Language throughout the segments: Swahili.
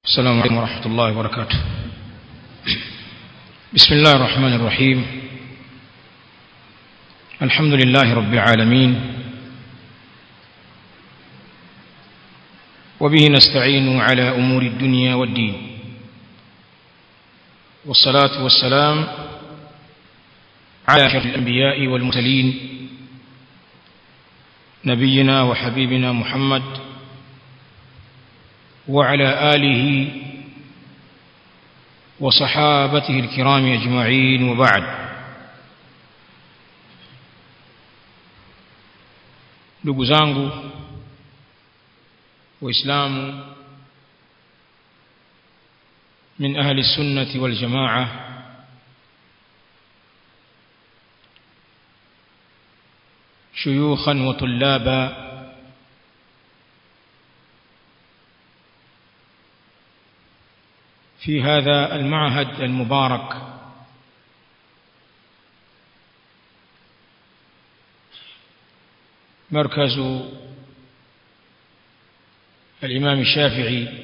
السلام عليكم ورحمة الله وبركاته بسم الله الرحمن الرحيم الحمد لله رب العالمين وبه نستعين على أمور الدنيا والدين والصلاة والسلام على أشرف الأنبياء والمرسلين نبينا وحبيبنا محمد وعلى آله وصحابته الكرام أجمعين وبعد ndugu zangu waislamu min ahli sunnati wal jamaa شيوخا وطلابا في هذا المعهد المبارك مركز الإمام الشافعي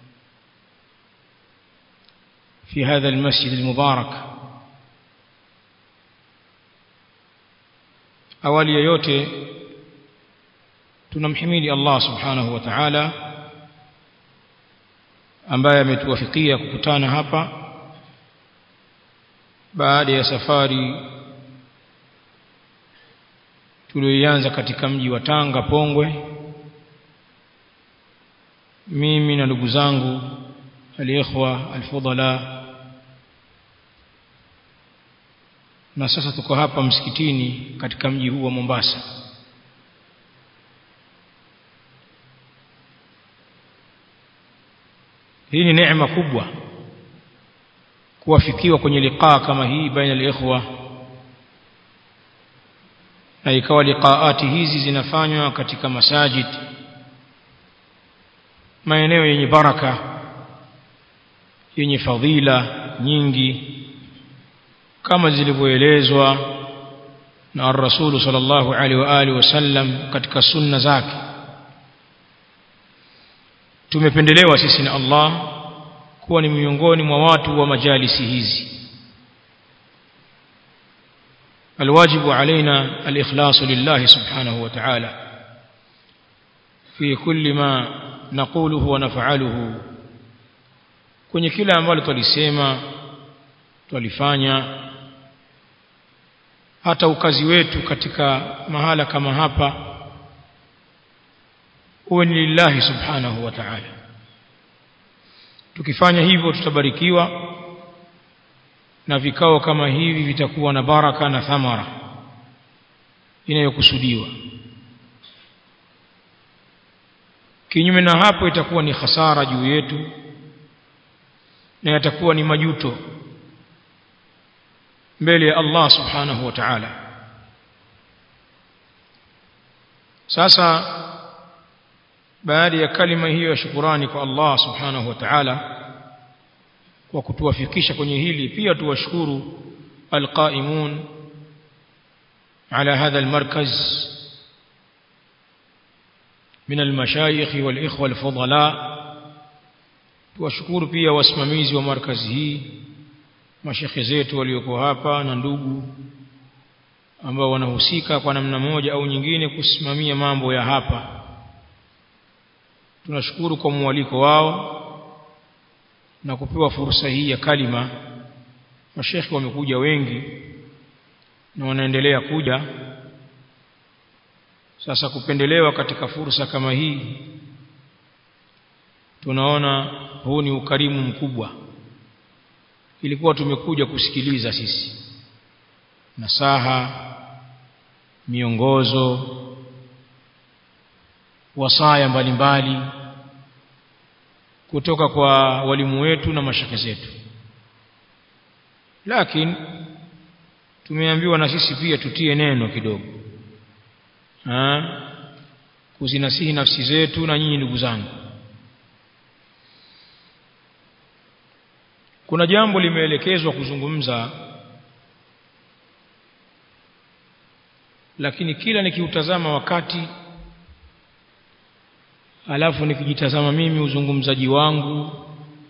في هذا المسجد المبارك awali ya yote tunamhimidi Allah subhanahu wa ta'ala ambaye ametuwafikia kukutana hapa baada ya safari tuliyoianza katika mji wa Tanga Pongwe mimi na ndugu zangu aliikhwa alfudala na sasa tuko hapa msikitini katika mji huu wa Mombasa hii ni neema kubwa kuwafikiwa kwenye liqaa kama hii baina al-ikhwa na ikawa liqaati hizi zinafanywa katika masajid maeneo yenye baraka yenye fadhila nyingi kama zilivyoelezwa na ar-rasul sallallahu alaihi wa alihi wasallam katika sunna zake tumependelewa sisi na Allah kuwa ni miongoni mwa watu wa majalisi hizi الواجب علينا الإخلاص لله سبحانه وتعالى في كل ما نقوله ونفعله kwenye kila ambalo twalisema twalifanya hata ukazi wetu katika mahala kama hapa uwe ni lillahi subhanahu wa ta'ala tukifanya hivyo tutabarikiwa na vikao kama hivi vitakuwa na baraka na thamara inayokusudiwa kinyume na hapo itakuwa ni hasara juu yetu na yatakuwa ni majuto mbele ya Allah subhanahu wa ta'ala sasa baada ya kalima hiyo ya shukurani kwa Allah subhanahu wa ta'ala kwa kutuwafikisha kwenye hili pia tuwashukuru alqaimun ala hadha almarkaz من المشايخ والإخوة الفضلاء tuwashukuru pia wasimamizi wa markazi hii mashekhe zetu walioko hapa na ndugu ambao wanahusika kwa namna moja au nyingine kusimamia mambo ya hapa tunashukuru kwa mwaliko wao na kupewa fursa hii ya kalima mashekhe wamekuja wengi na wanaendelea kuja sasa kupendelewa katika fursa kama hii tunaona huu ni ukarimu mkubwa ilikuwa tumekuja kusikiliza sisi nasaha miongozo wasaya mbalimbali kutoka kwa walimu wetu na mashaka zetu lakini tumeambiwa na sisi pia tutie neno kidogo ha? kuzinasihi nafsi zetu na nyinyi ndugu zangu kuna jambo limeelekezwa kuzungumza lakini kila nikiutazama wakati alafu nikijitazama mimi uzungumzaji wangu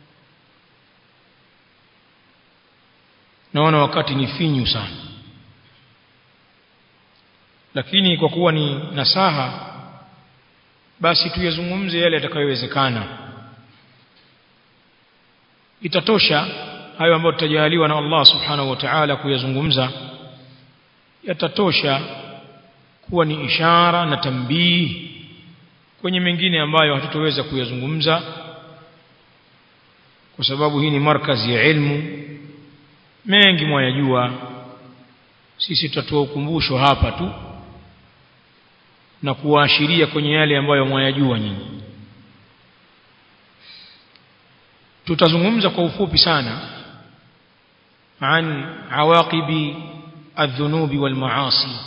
naona wakati ni finyu sana lakini kwa kuwa ni nasaha basi tuyazungumze yale yatakayowezekana itatosha hayo ambayo tutajaliwa na Allah subhanahu wa ta'ala kuyazungumza yatatosha kuwa ni ishara na tambii kwenye mengine ambayo hatutoweza kuyazungumza kwa sababu hii ni markazi ya ilmu mengi mwayajua sisi tutatoa ukumbusho hapa tu na kuwaashiria kwenye yale ambayo mwayajua nyinyi tutazungumza kwa ufupi sana an awaqibi الذنوب والمعاصي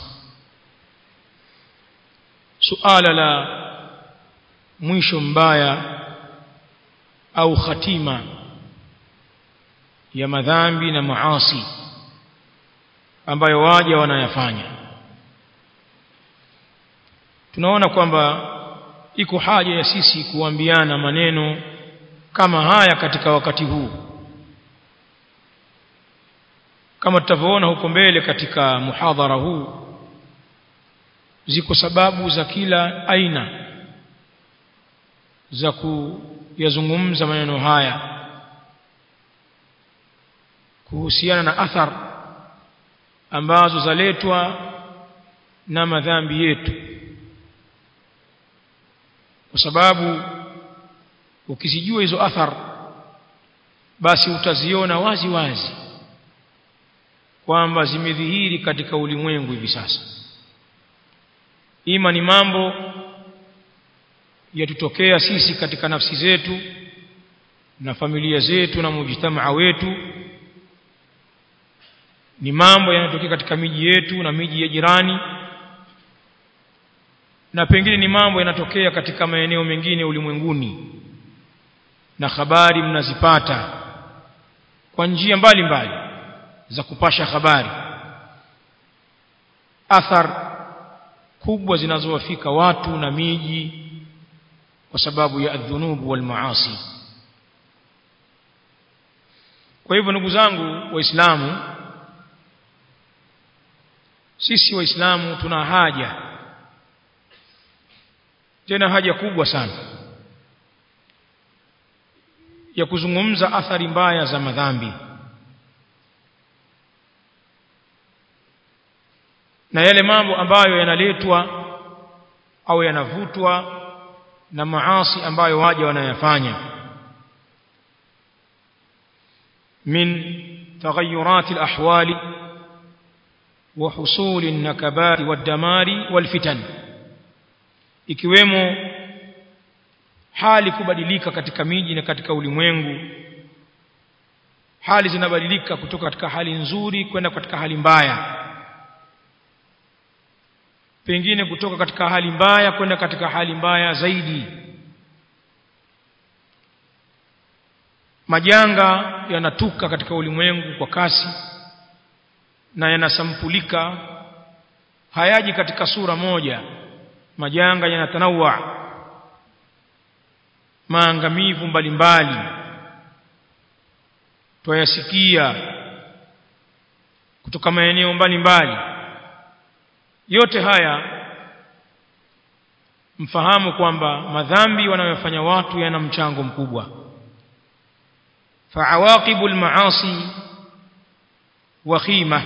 suala la mwisho mbaya au khatima ya madhambi na maasi ambayo waja wanayafanya tunaona kwamba iko haja ya sisi kuambiana maneno kama haya katika wakati huu kama tutavyoona huko mbele katika muhadhara huu ziko sababu za kila aina za kuyazungumza maneno haya kuhusiana na athar ambazo zaletwa na madhambi yetu kwa sababu ukizijua hizo athar basi utaziona wazi wazi kwamba zimedhihiri katika ulimwengu hivi sasa ima ni mambo yatutokea sisi katika nafsi zetu na familia zetu na mujtamaa wetu ni mambo yanayotokea katika miji yetu na miji ya jirani na pengine ni mambo yanatokea katika maeneo mengine ulimwenguni na habari mnazipata kwa njia mbalimbali za kupasha habari athar kubwa zinazowafika watu na miji kwa sababu ya adhunubu wal maasi kwa hivyo ndugu zangu waislamu sisi waislamu tuna haja tena haja kubwa sana ya kuzungumza athari mbaya za madhambi na yale mambo ambayo yanaletwa au yanavutwa na maasi ambayo waja wanayafanya min تغيرات الأحوال وحصول النكبات والدمار والفتن ikiwemo hali kubadilika katika miji na katika ulimwengu hali zinabadilika kutoka katika hali nzuri kwenda katika hali mbaya pengine kutoka katika hali mbaya kwenda katika hali mbaya zaidi majanga yanatuka katika ulimwengu kwa kasi na yanasampulika hayaji katika sura moja majanga yanatanawa maangamivu mbalimbali twayasikia kutoka maeneo mbalimbali yote haya mfahamu kwamba madhambi wanayofanya watu yana mchango mkubwa فعواقب المعاصي وخيمة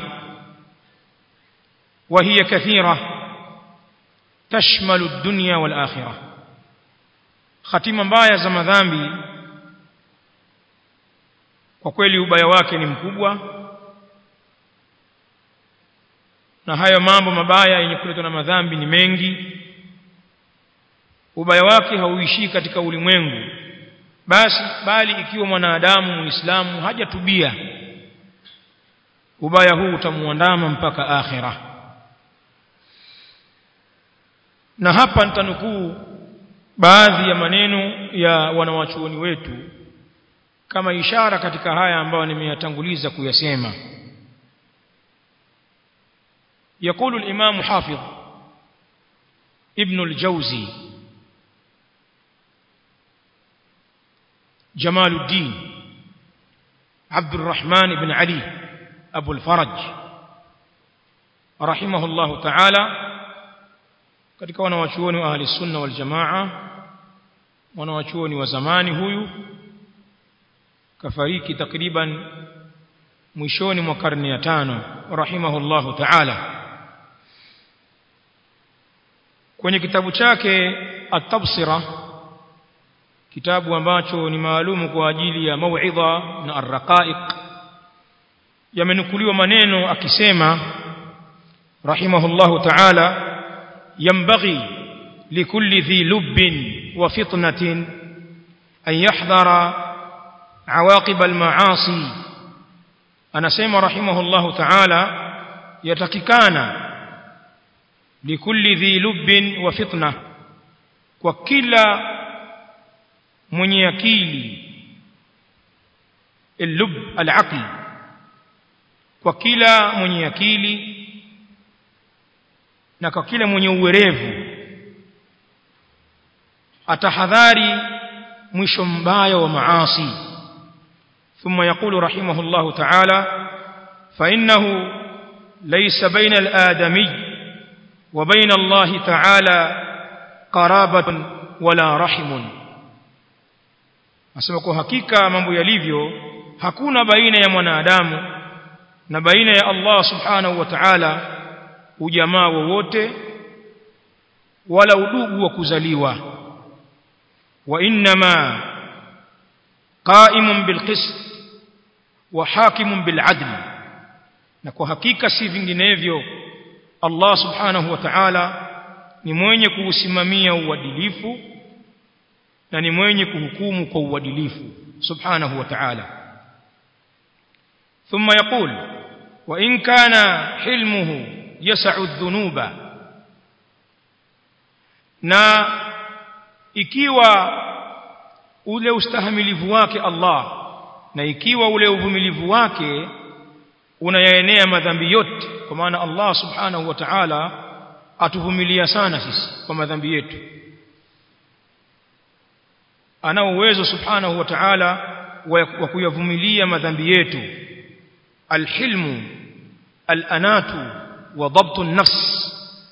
وهي كثيرة تشمل الدنيا والآخرة ختيمة mbaya za madhambi kwa kweli ubaya wake ni mkubwa na hayo mambo mabaya yenye kuletwa na madhambi ni mengi ubaya wake hauishii katika ulimwengu basi bali ikiwa mwanadamu muislamu hajatubia ubaya huu utamuandama mpaka akhira na hapa nitanukuu baadhi ya maneno ya wanawachuoni wetu kama ishara katika haya ambayo nimeyatanguliza kuyasema يقول الإمام حافظ ابن الجوزي جمال الدين عبد الرحمن بن علي Abu al-Faraj rahimahullahu ta'ala katika wanawachuoni wa ahli sunna wal jamaa wanawachuoni wa zamani huyu kafariki takriban mwishoni mwa karne ya tano rahimahullahu ta'ala kwenye kitabu chake at-tabsira kitabu ambacho ni maalumu kwa ajili ya mauidha na ar-raqaiq yamenukuliwa maneno akisema rahimahullahu ta'ala ينبغي لكل ذي لب وفطنة أن يحذر عواقب المعاصي أنا سيما رحمه الله تعالى يتككان لكل ذي لب وفطنة وكلا من يكيل اللب العقل وكلا من يكيل na kwa kila mwenye uwerevu atahadhari mwisho mbaya wa maasi ثم يقول رحمه الله تعالى فإنه ليس بين الآدمي وبين الله تعالى قرابة ولا رحم asema kwa hakika mambo yalivyo hakuna baina ya mwanadamu na baina ya Allah subhanahu wa ta'ala ujamaa wowote wala udugu wa kuzaliwa wa inma qa'imun bilqist wa hakimun biladl na kwa hakika si vinginevyo Allah subhanahu wa ta'ala ni mwenye kuusimamia uadilifu na ni mwenye kuhukumu kwa uadilifu subhanahu wa ta'ala ثم يقول وإن كان حلمه يسع الذنوب na ikiwa ule ustahimilivu wake Allah na ikiwa ule uvumilivu wake unayaenea madhambi yote kwa maana Allah subhanahu wa ta'ala atuvumilia sana sisi kwa madhambi yetu ana uwezo subhanahu wa ta'ala wa kuyavumilia madhambi yetu alhilmu alanatu wa dhabtu an-nafs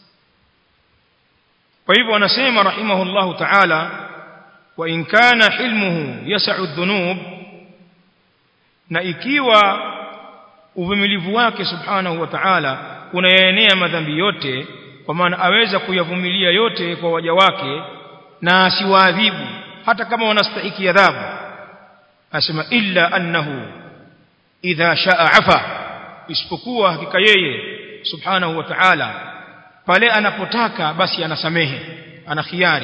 kwa hivyo anasema rahimahullahu ta'ala wa in kana hilmuhu yas'u adh-dhunub na ikiwa uvumilivu wake subhanahu wa ta'ala unayaenea madhambi yote kwa maana aweza kuyavumilia yote kwa waja wake na asiwaadhibu hata kama wanastahiki adhabu asema illa annahu idha shaa afa isipokuwa hakika yeye subhanahu wa ta'ala pale anapotaka basi anasamehe ana khiari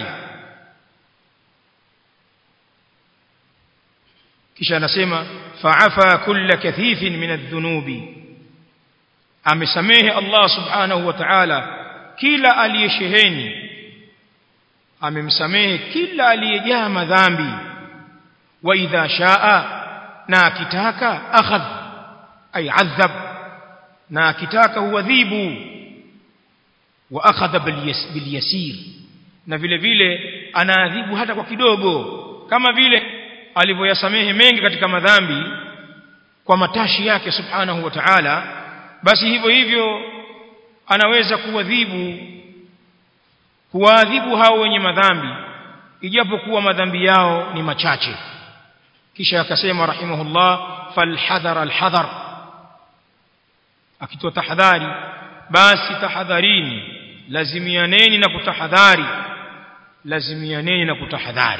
kisha anasema fa'afa kulla kathifin min adh-dhunubi amesamehe Allah subhanahu wa ta'ala kila aliyesheheni amemsamehe kila aliyejaa madhambi wa idha shaa na akitaka akhadh ay adhab na akitaka huadhibu wa akhadha bil yasir na vile vile anaadhibu hata kwa kidogo kama vile alivyoyasamehe mengi katika madhambi kwa matashi yake subhanahu wa ta'ala basi hivyo hivyo anaweza kuadhibu kuadhibu hao wenye madhambi ijapokuwa madhambi yao ni machache kisha akasema rahimahullah falhadhar alhadhar akitoa tahadhari basi tahadharini lazimianeni na kutahadhari lazimianeni na kutahadhari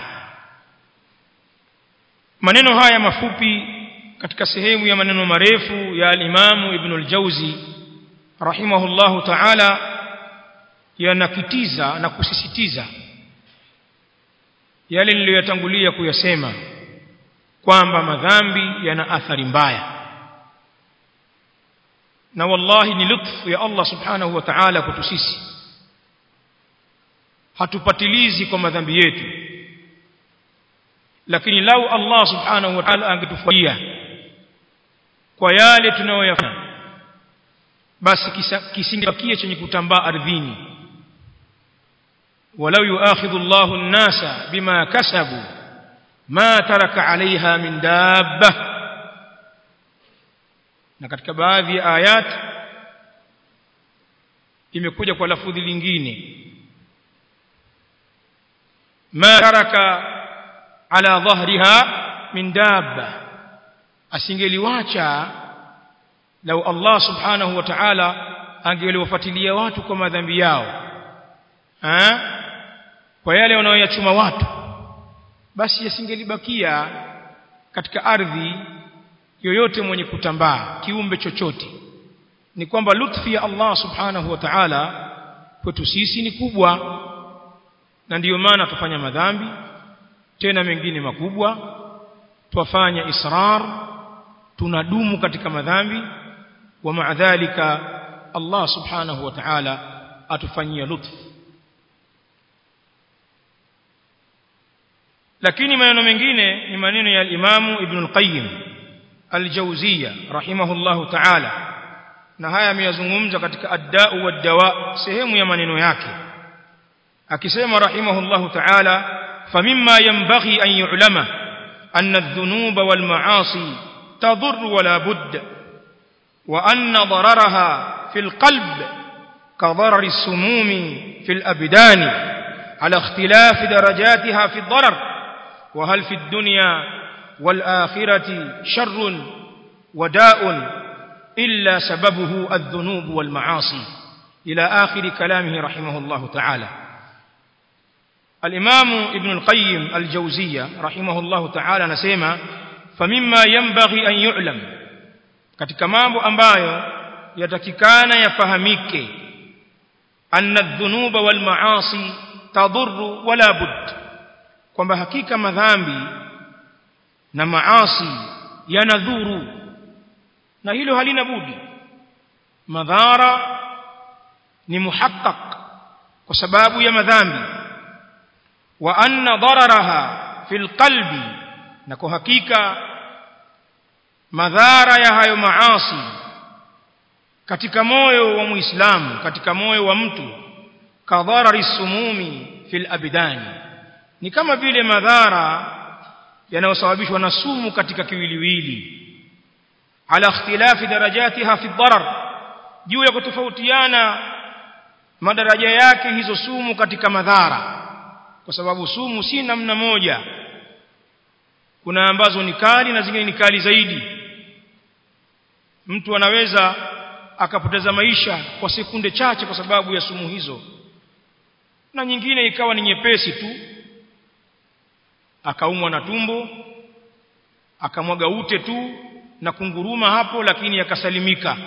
maneno haya mafupi katika sehemu ya maneno marefu ya al-Imam Ibn al-Jauzi rahimahullahu ta'ala yanakitiza na kusisitiza yale niliyotangulia kuyasema kwamba madhambi yana athari mbaya na wallahi ni lutfu ya Allah subhanahu wa ta'ala kwetu sisi hatupatilizi kwa madhambi yetu lakini lau Allah subhanahu wa ta'ala angetufanyia kwa yale tunayoyafanya basi kisingebakia chenye kutambaa ardhini walau yuakhidhu Allahu an-nasa bima kasabu ma taraka 'alayha min dabba na katika baadhi ya ayat imekuja kwa lafudhi lingine ma taraka ala dhahriha min dabba asingeliwacha lau Allah subhanahu wa ta'ala angeliwafuatilia watu kwa madhambi yao ha? kwa yale wanaoyachuma watu basi yasingelibakia katika ardhi yoyote mwenye kutambaa kiumbe chochote ni kwamba lutfi ya Allah subhanahu wa ta'ala kwetu sisi ni kubwa na ndiyo maana tufanya madhambi tena mengine makubwa twafanya israr tunadumu katika madhambi wa maadhalika Allah subhanahu wa ta'ala atufanyia lutf lakini maneno mengine ni maneno ya al-Imamu Ibn al-Qayyim al-Jawziyya rahimahullahu ta'ala na haya ameyazungumza katika ad-da'u wad-dawa sehemu ya maneno yake akisema rahimahullahu ta'ala famimma yanbaghi an yu'lama anna adh-dhunuba wal ma'asi tadur wala budd wa anna dararaha fil qalb كضرر السموم في الأبدان على اختلاف درجاتها في الضرر وهل في الدنيا والآخرة شر وداء إلا سببه الذنوب والمعاصي إلى آخر كلامه رحمه الله تعالى الإمام ابن القيم الجوزية رحمه الله تعالى نسيما فمما ينبغي أن يعلم katika mambo ambayo yatakikana yafahamike anna adh-dhunuba wal ma'asi tadurru wala budd kwamba hakika madhambi na maasi yanadhuru na hilo halina budi madhara ni muhaqqaq kwa sababu ya madhambi wa anna dararaha fil qalbi na kwa hakika madhara ya hayo maasi katika moyo wa muislamu katika moyo wa mtu kadharari sumumi fil abdani ni kama vile madhara yanayosababishwa na sumu katika kiwiliwili ala ikhtilafi darajatiha fi darar juu ya kutofautiana madaraja yake hizo sumu katika madhara kwa sababu sumu si namna moja kuna ambazo ni kali na zingine ni kali zaidi mtu anaweza akapoteza maisha kwa sekunde chache kwa sababu ya sumu hizo na nyingine ikawa ni nyepesi tu akaumwa na tumbo akamwaga ute tu na kunguruma hapo lakini akasalimika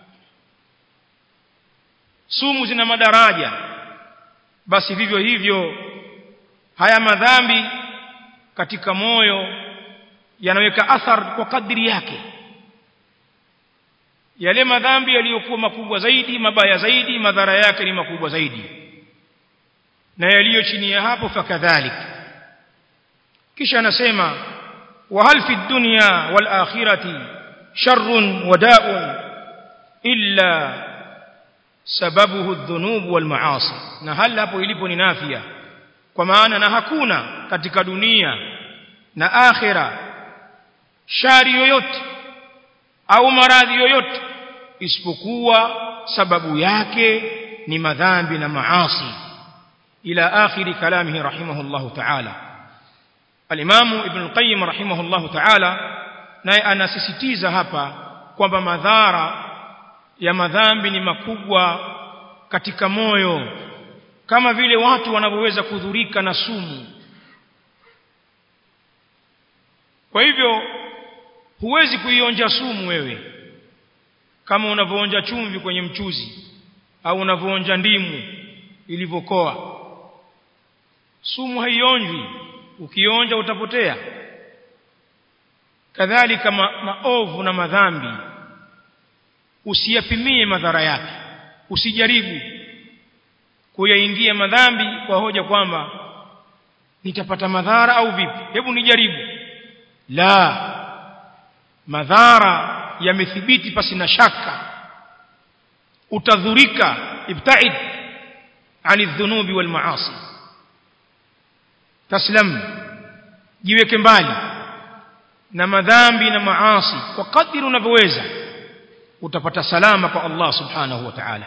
sumu zina madaraja basi vivyo hivyo haya madhambi katika moyo yanaweka athar kwa kadri yake yale madhambi yaliyokuwa makubwa zaidi mabaya zaidi madhara yake ni makubwa zaidi na yaliyo chini ya hapo fakadhalik kisha anasema wa hal fi dunya wal akhirati sharrun wa da'un illa sababuhu adh-dhunub wal ma'asi na hal hapo ilipo ni nafia kwa maana na hakuna katika dunia na akhira shari yoyote au maradhi yoyote isipokuwa sababu yake ni madhambi na maasi ila akhiri kalamihi rahimahullahu ta'ala al-imamu ibn al-qayyim rahimahullahu ta'ala naye anasisitiza hapa kwamba madhara ya madhambi ni makubwa katika moyo kama vile watu wanavyoweza kudhurika na sumu kwa hivyo huwezi kuionja sumu wewe kama unavyoonja chumvi kwenye mchuzi au unavyoonja ndimu ilivyokoa sumu haionjwi ukionja utapotea kadhalika ma, maovu na madhambi usiyapimie madhara yake usijaribu kuyaingia madhambi kwa hoja kwamba nitapata madhara au vipi hebu nijaribu la madhara yamethibiti pasi na shaka utadhurika ibtaid ani dhunubi wal maasi taslam jiweke mbali na madhambi na maasi kwa kadri unavyoweza utapata salama kwa Allah subhanahu wa ta'ala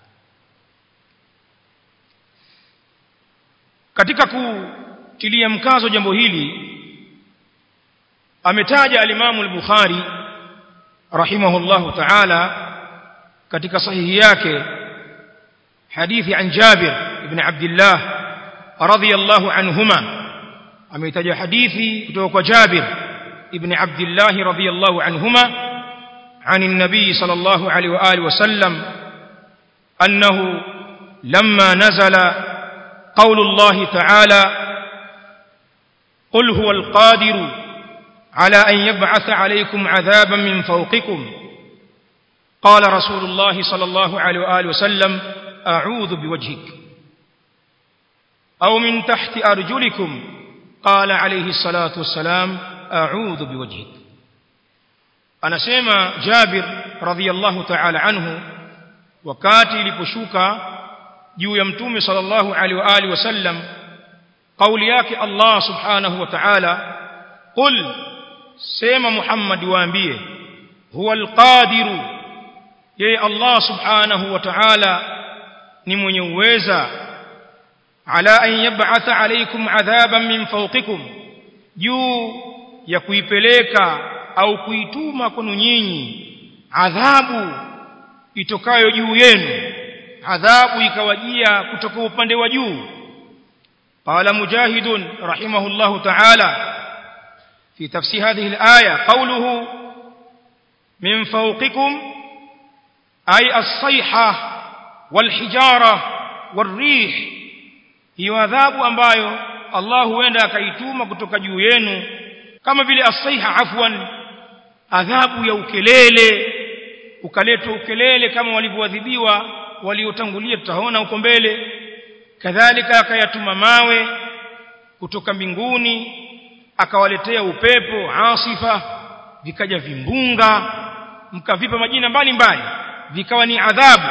katika kutilia mkazo jambo hili ametaja alimamu al-Bukhari rahimahullahu ta'ala katika sahihi yake hadithi an Jabir ibn Abdullah radiyallahu anhuma ametaja hadithi kutoka kwa Jabir ibn Abdullah radiyallahu anhuma عن النبي صلى الله عليه وآله وسلم أنه لما نزل قول الله تعالى قل هو القادر على أن يبعث عليكم عذابا من فوقكم قال رسول الله صلى الله عليه وآله وسلم أعوذ بوجهك أو من تحت أرجلكم قال عليه الصلاة والسلام أعوذ بوجهك anasema Jabir radhiyallahu ta'ala anhu wakati iliposhuka juu ya mtume sallallahu alaihi wa alihi wasallam kauli yake Allah subhanahu wa ta'ala qul sema Muhammad waambie huwa alqadiru yeye Allah subhanahu wa ta'ala ni mwenye uweza ala an yab'atha alaykum adhaban min fawqikum juu ya kuipeleka au kuituma kwenu nyinyi adhabu itokayo juu yenu adhabu ikawajia kutoka upande wa juu qala mujahid rahimahullah ta'ala fi tafsir hadhihi al-aya qawluhu min fawqikum ay as-sayha wal-hijara war-rih hiyo adhabu ambayo Allah huenda akaituma kutoka juu yenu kama vile as-sayha afwan adhabu ya ukelele ukaletwa ukelele kama walivyoadhibiwa waliotangulia tutaona huko mbele kadhalika akayatuma mawe kutoka mbinguni akawaletea upepo asifa vikaja vimbunga mkavipa majina mbalimbali vikawa ni adhabu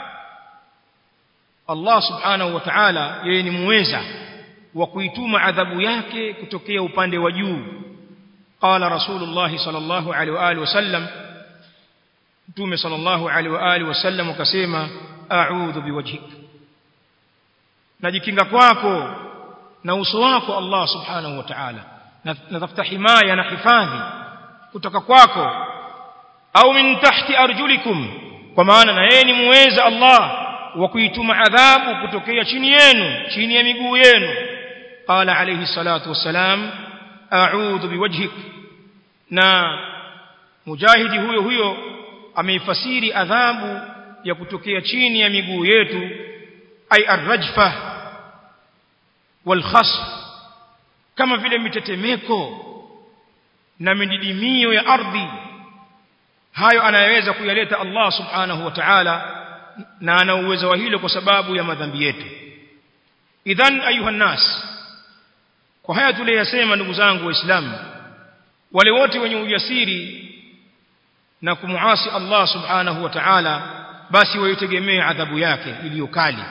Allah subhanahu wa ta'ala yeye ni muweza wa kuituma adhabu yake kutokea upande wa juu قال رسول الله صلى الله عليه واله وسلم متوم صلى الله عليه واله وسلم akasema a'udhu biwajhik najikinga kwako na uso wako Allah subhanahu wa ta'ala natafuta himaya na hifadhi kutoka kwako au min tahti arjulikum kwa maana na yeye ni muweza Allah wa kuituma adhabu kutokea chini yenu chini ya miguu yenu qala alayhi salatu wassalam a'udhu biwajhik na mujahidi huyo huyo ameifasiri adhabu ya kutokea chini ya miguu yetu ay arrajfa walkhasf kama vile mitetemeko na mididimio ya ardhi hayo anayeweza kuyaleta Allah subhanahu wa ta'ala na ana uwezo wa hilo kwa sababu ya madhambi yetu idhan ayuha nas kwa haya tuliyosema ndugu zangu waislamu wale wote wenye ujasiri na kumuasi Allah subhanahu wa ta'ala basi waitegemee adhabu yake iliyo kali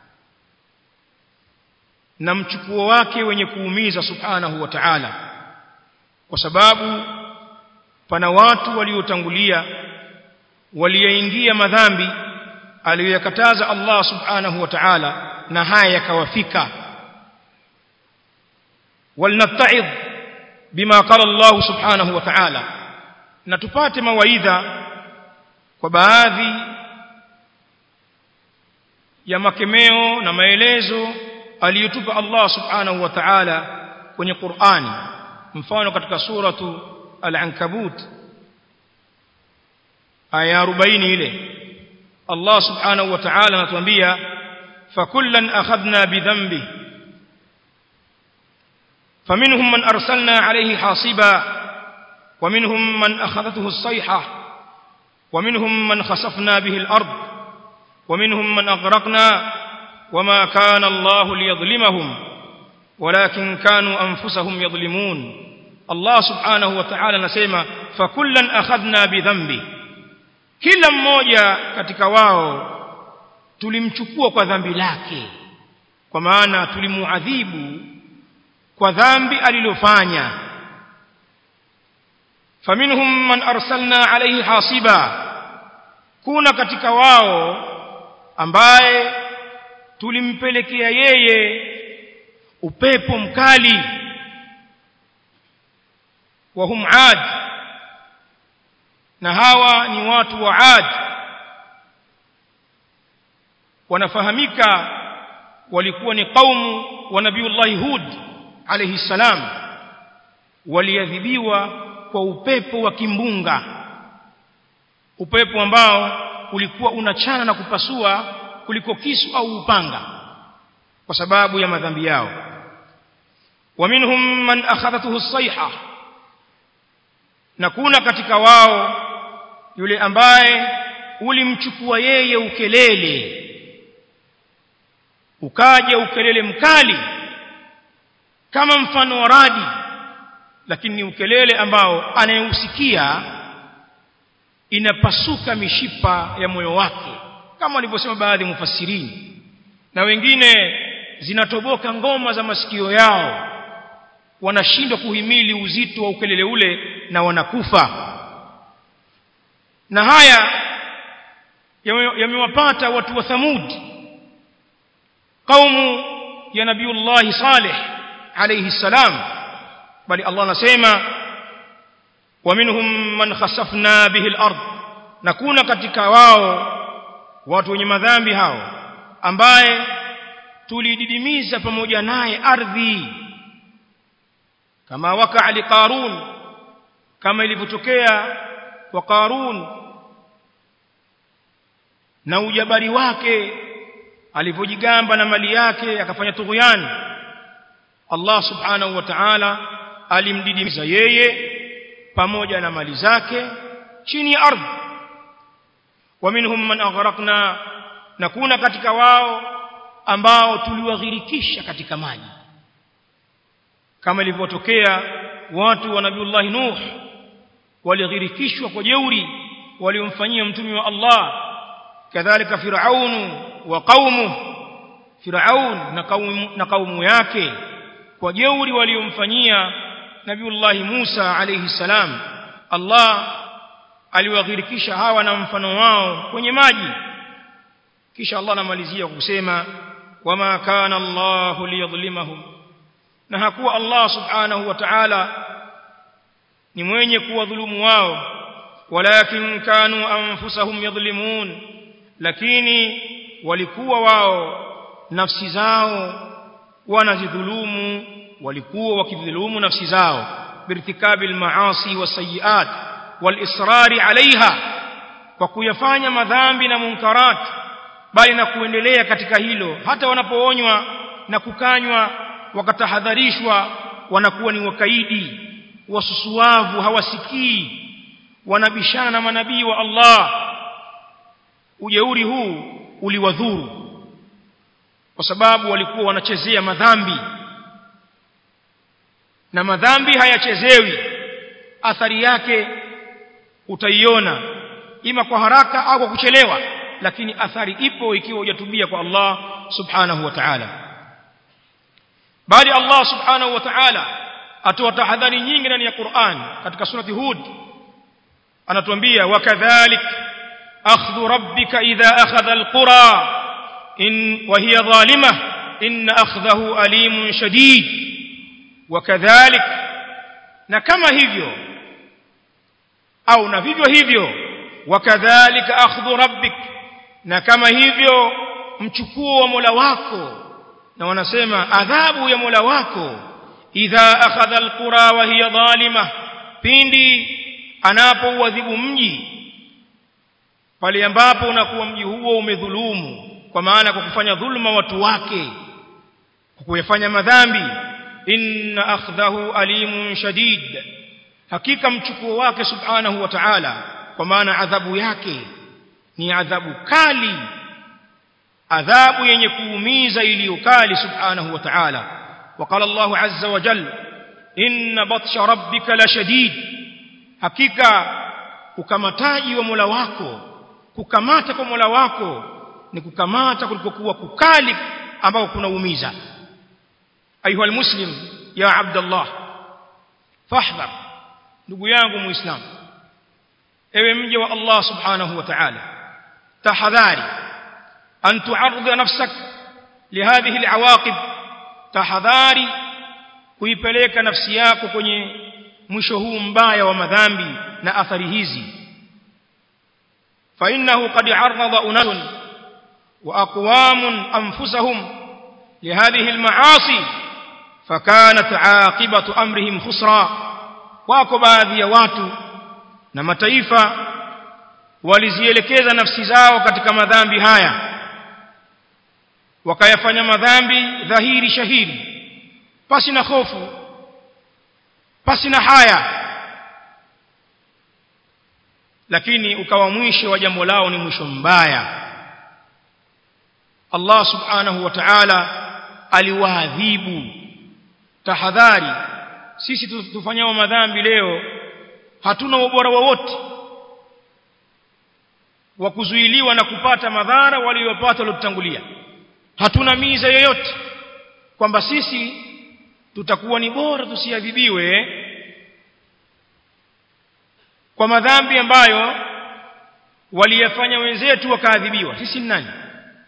na mchukuo wake wenye kuumiza subhanahu wa ta'ala kwa sababu pana watu waliotangulia walioingia madhambi aliyoyakataza Allah subhanahu wa ta'ala na haya yakawafika walnata'id bima qala Allah subhanahu wa ta'ala na tupate mawaidha kwa baadhi ya makemeo na maelezo aliyotupa Allah subhanahu wa ta'ala kwenye Qur'ani mfano katika suratu al-ankabut aya 40 ile Allah subhanahu wa ta'ala anatuambia fakullan akhadna bidhanbi فمنهم من أرسلنا عليه حاصبا ومنهم من أخذته الصيحة ومنهم من خسفنا به الأرض ومنهم من أغرقنا وما كان الله ليظلمهم ولكن كانوا أنفسهم يظلمون الله سبحانه وتعالى نسيما فكلا أخذنا بذنبه kila mmoja katika wao tulimchukua kwa dhambi lake kwa maana tulimuadhibu kwa dhambi alilofanya faminhum man arsalna alayhi hasiba kuna katika wao ambaye tulimpelekea yeye upepo mkali wa hum ad na hawa ni watu wa ad wanafahamika walikuwa ni kaumu wa nabiullahi hud alayhi salam waliadhibiwa kwa upepo wa kimbunga upepo ambao ulikuwa unachana na kupasua kuliko kisu au upanga kwa sababu ya madhambi yao ومنهم من أخذته الصيحة na kuna katika wao yule ambaye ulimchukua yeye ukelele ukaja ukelele mkali kama mfano wa radi lakini ni ukelele ambao anayeusikia inapasuka mishipa ya moyo wake kama walivyosema baadhi ya mufassirini na wengine zinatoboka ngoma za masikio yao wanashindwa kuhimili uzito wa ukelele ule na wanakufa na haya yamewapata watu wa Thamud kaumu ya nabiullahi Saleh alayhi salam bali Allah anasema ومنهم من خسفنا به الارض na kuna katika wao watu wenye madhambi hao ambaye tulididimiza pamoja naye ardhi kama waka li qarun kama ilivyotokea kwa qarun na ujabari wake alivyojigamba na mali yake akafanya tughyan Allah subhanahu wa ta'ala alimdidimiza yeye pamoja na mali zake chini ya ardhi wa minhum man aghraqna na kuna katika wao ambao tuliwaghirikisha katika maji kama ilivyotokea watu wa nabiullah nuh walighirikishwa kwa jeuri waliomfanyia mtume wa Allah kadhalika firaun wa qaumu firaun na kaumu na kaumu yake kwa jeuri waliomfanyia nabiullah Musa alayhi salam Allah aliwaghirikisha hawa na mfano wao kwenye maji kisha Allah anamalizia kusema wama kana Allah liyadhlimahum na hakuwa Allah subhanahu wa ta'ala ni mwenye kuwadhulumu wao walakin kanu anfusahum yadhlimun lakini walikuwa wao nafsi zao wanazidhulumu walikuwa wakidhulumu nafsi zao birtikabil maasi wasayiat walisrari alaiha kwa kuyafanya madhambi na munkarat bali na kuendelea katika hilo hata wanapoonywa na kukanywa wakatahadharishwa wanakuwa ni wakaidi wasusuavu hawasikii wanabishana na manabii wa Allah ujeuri huu uliwadhuru kwa sababu walikuwa wanachezea madhambi na madhambi hayachezewi athari yake utaiona ima kwa haraka au kwa kuchelewa lakini athari ipo ikiwa hujatubia kwa Allah subhanahu wa ta'ala bali Allah subhanahu wa ta'ala atoa tahadhari nyingi ndani ya Qur'an katika surati Hud anatuambia wakadhalik akhdhu rabbika idha akhadha alqura in wa hiya zalimah in akhdahu alimun shadid wakadhalik na kama hivyo au na vivyo hivyo wakadhalika akhdhu rabbik na kama hivyo mchukuo wa Mola wako na wanasema adhabu ya Mola wako idha akhadha alqura wa hiya zalima pindi anapouadhibu mji pale ambapo unakuwa mji huo umedhulumu kwa maana kwa kufanya dhulma watu wake kwa kuyafanya madhambi inna akhdahu alimun shadid hakika mchukuo wake subhanahu wa ta'ala kwa maana adhabu yake ni adhabu kali adhabu yenye kuumiza iliyo kali subhanahu wa ta'ala وقال الله عز وجل إن بطش ربك لشديد hakika ukamataji wa Mola wako kukamata kwa Mola wako ni kukamata kulikokuwa kukali ambao kunaumiza ayuha almuslim ya abdallah fahdhar ndugu yangu muislam ewe mje wa Allah subhanahu wa ta'ala tahadhari an tu'arrid nafsak lihadhihi alawaqib tahadhari kuipeleka nafsi yako kwenye mwisho huu mbaya wa madhambi na athari hizi fa innahu qad arada unasun wa aqwamun anfusahum lihadhihi almaasi fakanat aqibatu amrihim khusra wako baadhi ya watu na mataifa walizielekeza nafsi zao katika madhambi haya wakayafanya madhambi dhahiri shahiri pasi na hofu pasi na haya lakini ukawa mwisho wa jambo lao ni mwisho mbaya Allah subhanahu wa ta'ala aliwaadhibu tahadhari sisi tufanyao madhambi leo hatuna ubora wowote wa kuzuiliwa na kupata madhara waliyopata waliotangulia hatuna miza yoyote kwamba sisi tutakuwa ni bora tusiadhibiwe kwa madhambi ambayo waliyafanya wenzetu wakaadhibiwa sisi ni nani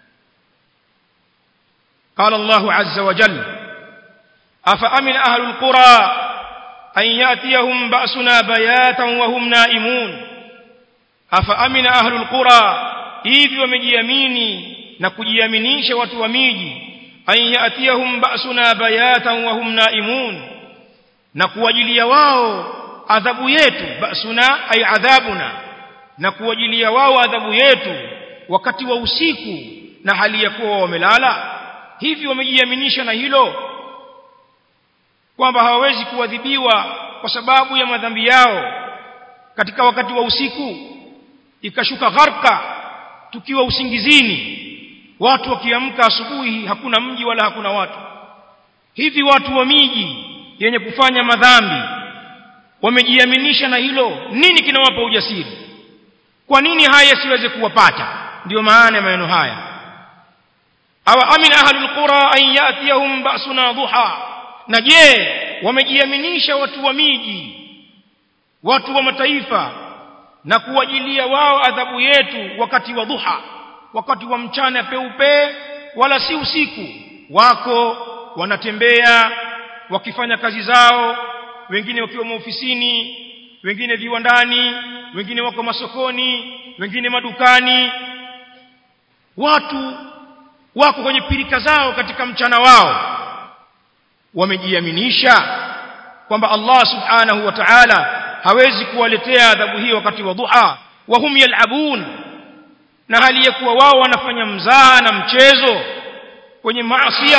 قال الله عز وجل أفأمن أهل القرى أن يأتيهم بأسنا بياتا وهم نائمون أفأمن أهل القرى hivi wamejiamini na kujiaminisha watu wa miji an yatiyahum ba'suna bayatan wa hum naimun na kuwajilia wao adhabu yetu ba'suna ay adhabuna na kuwajilia wao adhabu yetu wakati wa usiku na hali ya kuwa wamelala hivi wamejiaminisha na hilo kwamba hawawezi kuadhibiwa kwa sababu ya madhambi yao katika wakati wa usiku ikashuka gharka tukiwa usingizini watu wakiamka asubuhi hakuna mji wala hakuna watu hivi watu wa miji yenye kufanya madhambi wamejiaminisha na hilo nini kinawapa ujasiri kwa nini haya siweze kuwapata ndiyo maana ya maneno haya aw amina ahlul qura an yatiyahum ba'suna duha na je wamejiaminisha watu wa miji watu wa mataifa na kuwajilia wao adhabu yetu wakati wa duha wakati wa mchana peupe wala si usiku wako wanatembea wakifanya kazi zao wengine wakiwa maofisini wengine viwandani wengine wako masokoni wengine madukani watu wako kwenye pirika zao katika mchana wao wamejiaminisha kwamba Allah subhanahu wa ta'ala hawezi kuwaletea adhabu hiyo wakati wa duha wa hum yal'abun na hali ya kuwa wao wanafanya mzaha na mchezo kwenye maasi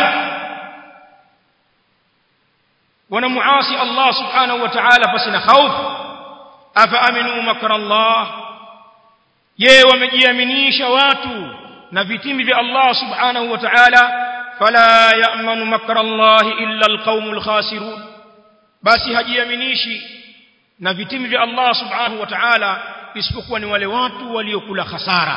wanamuasi Allah subhanahu wa ta'ala pasina hofu afa aminu makra Allah je wamejiaminisha watu na vitimbi vya Allah subhanahu wa ta'ala fala ya'manu makra Allah illa alqaumul khasirun basi hajiaminishi na vitimbi vya Allah subhanahu wa ta'ala isipokuwa ni wale watu waliokula hasara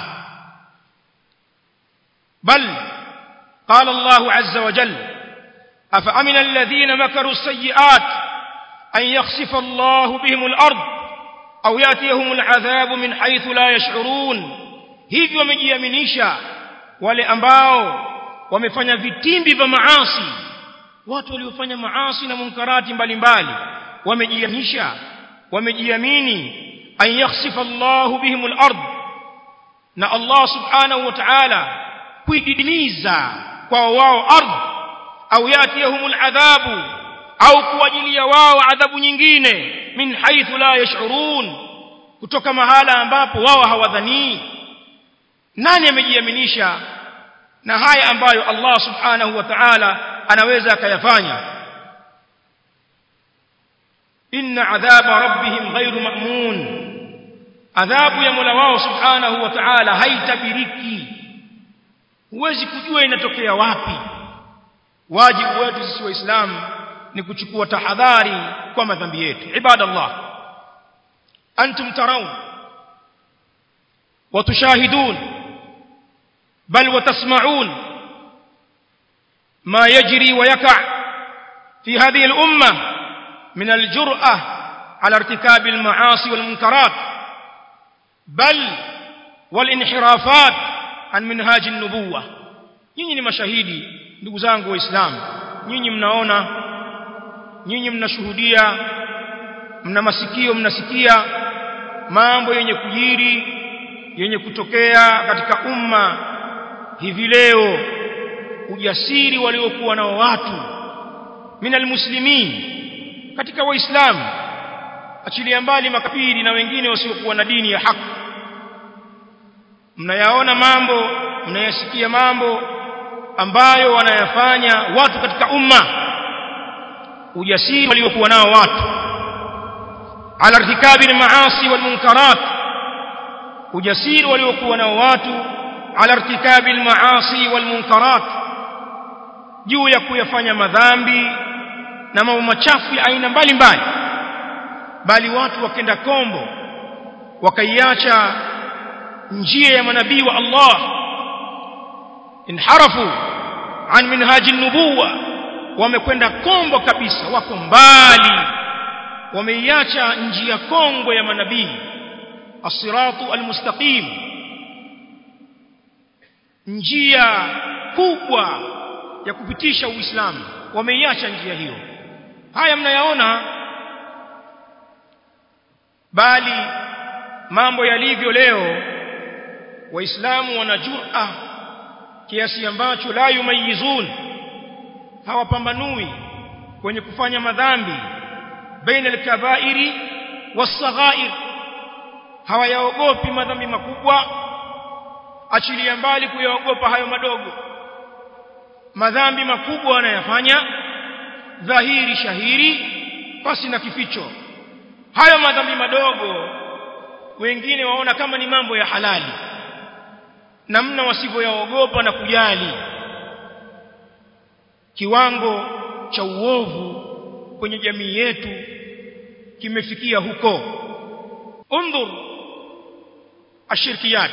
bal qala Allah azza wa jalla afa amina alladhina makaru as-sayyi'at an yakhsifa Allah bihim al-ard aw yatihum al-'adhabu min haythu la yash'urun hivi wamejiaminisha wale ambao wamefanya vitimbi vya maasi watu waliofanya maasi na munkarati mbalimbali wamejiaminisha wamejiamini an yakhsifa Allah bihim al-ard na Allah subhanahu wa ta'ala kuididimiza kwa wao ardh au yatihum al-adhabu au kuwajilia wao adhabu nyingine min haythu la yash'urun kutoka mahala ambapo wao hawadhani nani amejiaminisha na haya ambayo Allah subhanahu wa ta'ala anaweza akayafanya inna adhaba rabbihim ghairu ma'mun adhabu ya Mola wao subhanahu wa ta'ala haitabiriki huwezi kujua inatokea wapi wajibu wetu sisi waislamu ni kuchukua tahadhari kwa madhambi yetu ibadallah antum tarawun وتشاهدون بل وتسمعون ما يجري ويقع في هذه الأمة من الجرأة على ارتكاب المعاصي والمنكرات بل walinhirafat an minhaji nubuwa nyinyi ni mashahidi ndugu zangu waislamu nyinyi mnaona nyinyi mnashuhudia mna masikio mnasikia mambo yenye kujiri yenye kutokea katika umma hivi leo ujasiri waliokuwa nao watu minal muslimin katika waislamu achilia mbali makafiri na wengine wasiokuwa na dini ya haki mnayaona mambo mnayasikia mambo ambayo wanayafanya watu katika umma ujasiri waliokuwa nao watu ala irtikabi almaasi walmunkarat ujasiri waliokuwa nao watu ala irtikabi almaasi walmunkarat juu ya kuyafanya madhambi na mambo machafu ya aina mbalimbali bali watu wakenda kombo wakaiacha njia ya manabii wa Allah inharafu an minhaji nubuwa wamekwenda kombo kabisa wako mbali wameiacha njia kongwe ya manabii as-siratu al-mustaqim njia kubwa ya kupitisha uislamu wameiacha njia hiyo haya mnayaona bali mambo yalivyo leo waislamu wanajua kiasi ambacho la yumayizun hawapambanui kwenye kufanya madhambi baina al-kaba'iri was-saghair hawayaogopi madhambi makubwa achilia mbali kuyaogopa hayo madogo madhambi makubwa wanayafanya dhahiri shahiri pasi na kificho hayo madhambi madogo wengine waona kama ni mambo ya halali namna wasivyoyaogopa na kujali kiwango cha uovu kwenye jamii yetu kimefikia huko undhur ashirkiyat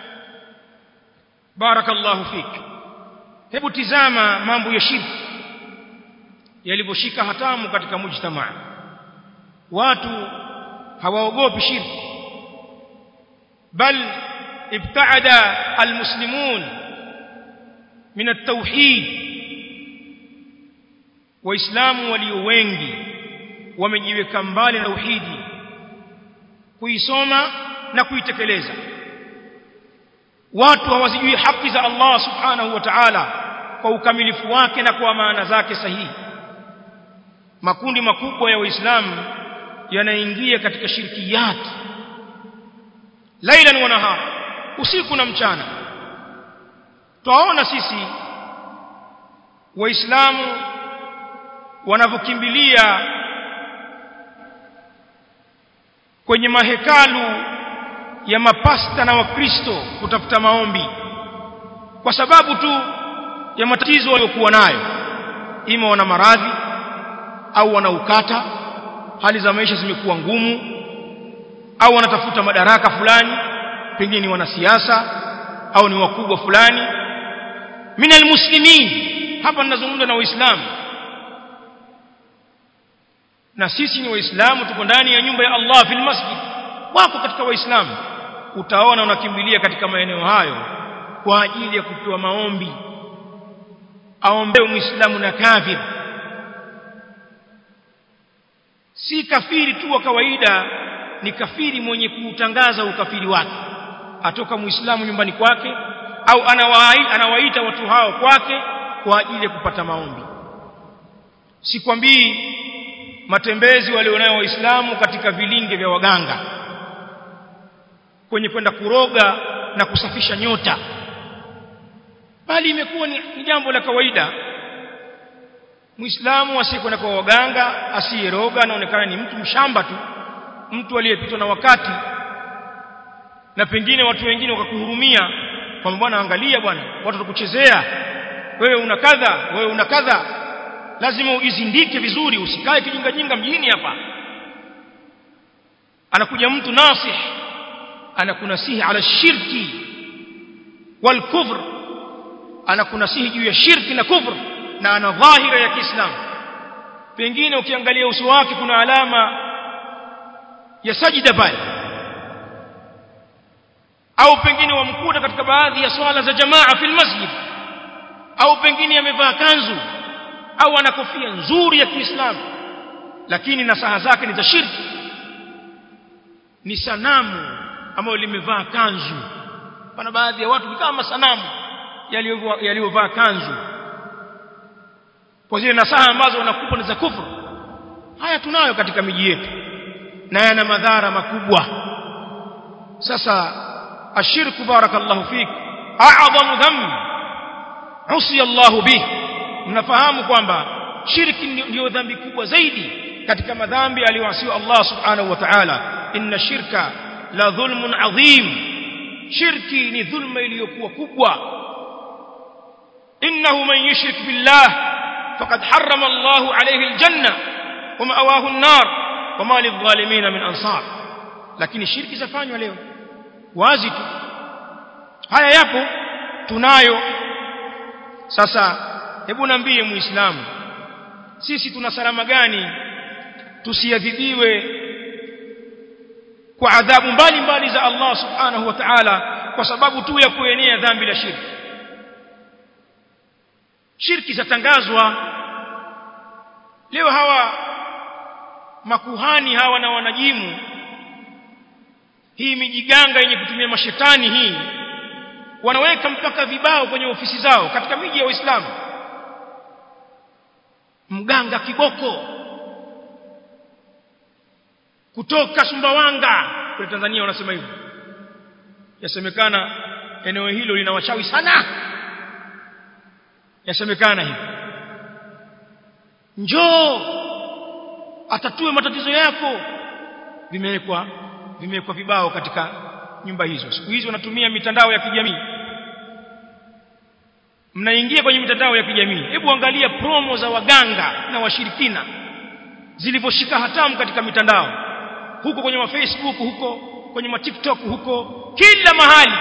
barakallahu fik hebu tizama mambo ya shirki yalivyoshika hatamu katika mujtamaa watu hawaogopi shirki bal ibtaada almuslimun min at-tauhid waislamu walio wengi wamejiweka mbali na tauhidi kuisoma na kuitekeleza watu hawazijui haki za Allah subhanahu wa ta'ala kwa ukamilifu wake na kwa maana zake sahihi makundi makubwa ya waislamu yanaingia katika shirkiyat lailan wa nahar usiku na mchana twaona sisi waislamu wanavyokimbilia kwenye mahekalu ya mapasta na wakristo kutafuta maombi kwa sababu tu ya matatizo waliokuwa nayo ima wana maradhi au wana ukata hali za maisha zimekuwa ngumu au wanatafuta madaraka fulani pengine ni wanasiasa au ni wakubwa fulani minal muslimin hapa ninazungumza na waislamu na sisi ni waislamu tuko ndani ya nyumba ya Allah fil masjid wako katika waislamu utaona unakimbilia katika maeneo hayo kwa ajili ya kupewa maombi aombewe muislamu na kafir si kafiri tu wa kawaida ni kafiri mwenye kuutangaza ukafiri wake atoka muislamu nyumbani kwake au anawaita, anawaita watu hao kwake kwa ajili ya kupata maombi sikwambii matembezi walionayo waislamu katika vilinge vya waganga kwenye kwenda kuroga na kusafisha nyota bali imekuwa ni, ni jambo la kawaida muislamu asiyekwenda kwa waganga asiyeroga anaonekana ni mtu mshamba tu mtu aliyepitwa na wakati na pengine watu wengine wakakuhurumia kwamba bwana angalia bwana watu watakuchezea wewe una kadha wewe una kadha lazima ujizindike vizuri usikae kijinga jinga mjini hapa anakuja mtu nasih anakunasihi ala shirki wal kufr anakunasihi juu ya shirki na kufr na ana dhahira ya Kiislamu pengine ukiangalia uso wake kuna alama ya sajida pale au pengine wamkuta katika baadhi ya swala za jamaa fil masjid au pengine amevaa kanzu au ana kofia nzuri ya Kiislamu lakini nasaha zake ni za shirki ni sanamu ambayo limevaa kanzu pana baadhi ya watu kama sanamu yaliyovaa kanzu kwa zile nasaha ambazo wanakupa ni za kufru haya tunayo katika miji yetu na yana madhara makubwa sasa ashirku barakallahu fik a'zamu dhanb usiya Allah bih mnafahamu kwamba shirki ndio dhambi kubwa zaidi katika madhambi aliyoasiwa Allah subhanahu wa ta'ala inna shirka la dhulmun adhim shirki ni dhulma iliyokuwa kubwa innahu man yushrik billah faqad harrama Allah alayhi aljanna wa ma'awahu an-nar wa ma lidh-dhalimin min ansar lakini shirki zafanywa leo wazi tu haya yapo tunayo sasa hebu niambie muislamu sisi tuna salama gani tusiadhibiwe kwa adhabu mbalimbali za Allah subhanahu wa ta'ala kwa sababu tu ya kuenea dhambi la shirki shirki zatangazwa leo hawa makuhani hawa na wanajimu hii mijiganga yenye kutumia mashetani hii wanaweka mpaka vibao kwenye ofisi zao katika miji ya Uislamu mganga kiboko kutoka Sumbawanga kule Tanzania wanasema hivyo yasemekana eneo hilo lina wachawi sana yasemekana hivyo njoo atatue matatizo yako vimewekwa vimewekwa vibao katika nyumba hizo siku hizi wanatumia mitandao ya kijamii mnaingia kwenye mitandao ya kijamii hebu angalia promo za waganga na washirikina zilivyoshika hatamu katika mitandao huko kwenye Facebook huko kwenye ma TikTok huko kila mahali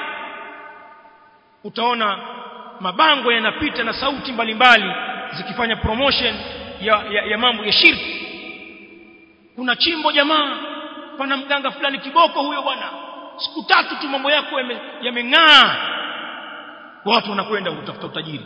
utaona mabango yanapita na sauti mbalimbali zikifanya promotion ya, ya, ya mambo ya shirki kuna chimbo jamaa pana mganga fulani kiboko huyo bwana siku tatu tu mambo yako yameng'aa yame watu wanakwenda kutafuta utajiri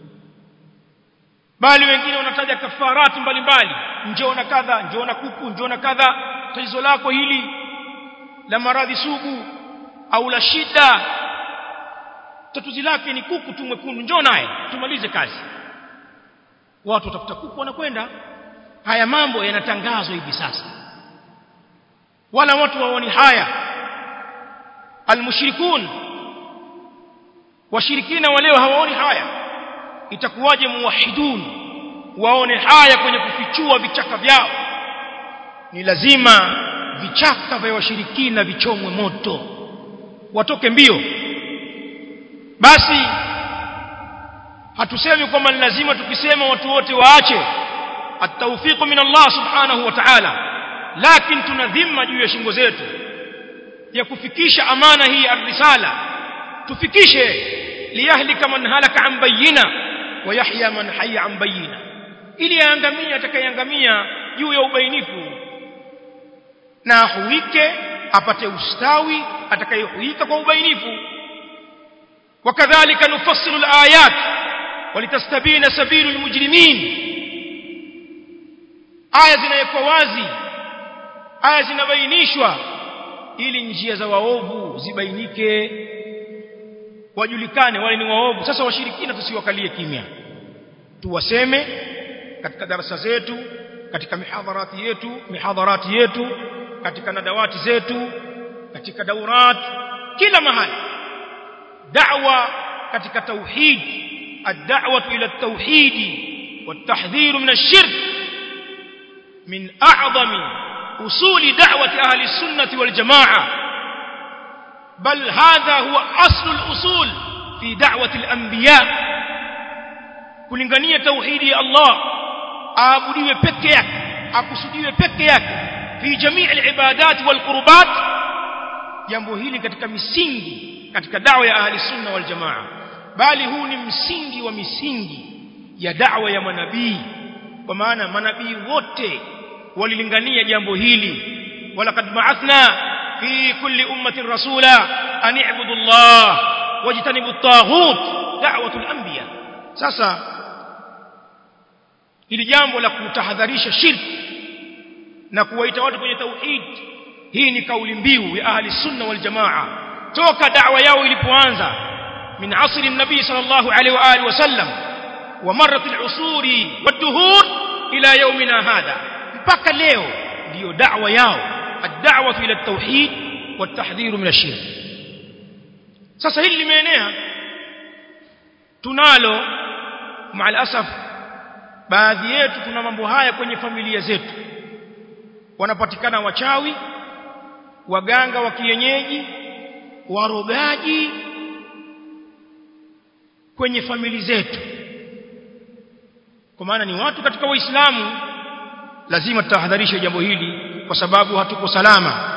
bali wengine wanataja kafarati mbalimbali njoo na kadha njoo na kuku njoo na kadha tatizo lako hili la maradhi sugu au la shida tatuzi lake ni kuku tu mwekundu njoo naye tumalize kazi watu watafuta kuku wanakwenda haya mambo yanatangazwa hivi sasa wala watu waoni haya almushrikun washirikina waleo hawaoni haya itakuwaje muwahidun waone haya kwenye kufichua vichaka vyao ni lazima vichaka vya washirikina vichomwe moto watoke mbio basi hatusemi kwamba ni lazima tukisema watu wote waache at-tawfiq min Allah subhanahu wa ta'ala lakini tuna dhima juu ya shingo zetu ya kufikisha amana hii ar-risala tufikishe liyahlika man halaka an bayina wa yahya man hayya an bayina ili aangamie atakayeangamia juu ya ubainifu na ahuike apate ustawi atakayehuika kwa ubainifu وكذلك نفصل الآيات ولتستبين سبيل المجرمين aya zinawekwa wazi aya zinabainishwa ili njia za waovu zibainike wajulikane wale ni waovu sasa washirikina tusiwakalie kimya tuwaseme katika darasa zetu katika mihadharati yetu mihadharati yetu katika nadawati zetu katika daurat kila mahali da'wa katika tauhid ad-da'wa ila at-tauhid wat-tahdhir min ash-shirk min a'zami usuli da'wati ahli as-sunnah wal jama'ah bal hadha huwa aslu al-usul fi da'wati al-anbiya kulingania tauhidi ya Allah aabudiwe peke yake akusudiwe peke yake fi jamii al-ibadat wal qurbat jambo hili katika misingi katika da'wa ya ahli sunna wal jamaa bali huu ni msingi wa misingi ya da'wa ya manabii kwa maana manabii wote walilingania jambo hili walaqad ba'athna في كل أمة رسولا أن اعبدوا الله واجتنبوا الطاغوت دعوة الأنبياء sasa ili jambo la kutahadharisha shirki na kuwaita watu kwenye tauhid hii ni kauli mbiu ya ahli sunna wal jamaa toka da'wa yao ilipoanza min asri nabii sallallahu alaihi wa alihi wasallam wa marrat al-usuri wad-duhur ila yawmina hadha mpaka leo ndio da'wa yao ad-da'wa ila at-tauhid wat-tahdhir min ash-shirk sasa hili limeenea tunalo maalasaf baadhi yetu tuna mambo haya kwenye familia zetu wanapatikana wachawi waganga wa kienyeji warogaji kwenye famili zetu kwa maana ni watu katika waislamu lazima tutahadharishe jambo hili kwa sababu hatuko salama